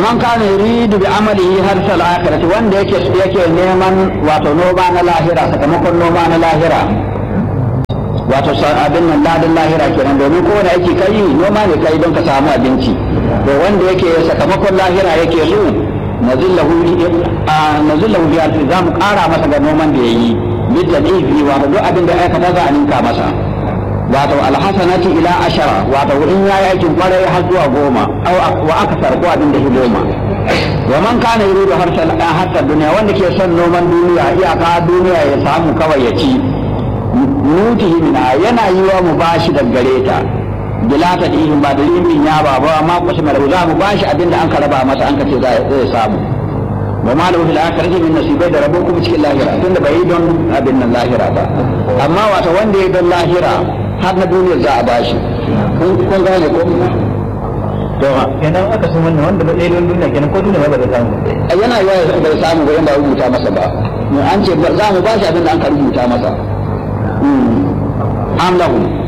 man kana yuridu bi amalihi harsal akhirati wanda yake yake neman wato noma na lahira sakamakon noma na lahira wato abin nan ladin lahira kenan domin kowane aiki kai noma ne kai don ka samu abinci to wanda yake sakamakon lahira yake so nazillahu nazillahu bi alfi za mu kara masa ga noman da yayi bitadifi wato duk abin da aikata za a ninka masa wato alhasanati ila ashara wato in yayi aikin kwarai har zuwa goma aw wa akthar ko abin da goma wa man kana yuridu harsal hatta duniya wanda ke son noman duniya iyaka duniya ya samu kawai ya ci nutihi mina yana yi wa mu bashi da gare ta bilata da ihin ba da limin ya ba ba ma kusa mara za mu bashi abin da an ka raba masa an ka ce zai samu wa ma lahu fil akhirati min nasibai da rabo kuma cikin lahira tunda bai yi don abin nan lahira ba amma wata wanda ya don lahira har na duniya za a bashi kun gane ko to kenan aka san wannan wanda ba ɗaya don duniya kenan ko duniya ba da samu yana yawa bai samu ba yanda rubuta masa ba an ce za mu bashi abin da an ka rubuta masa am lahum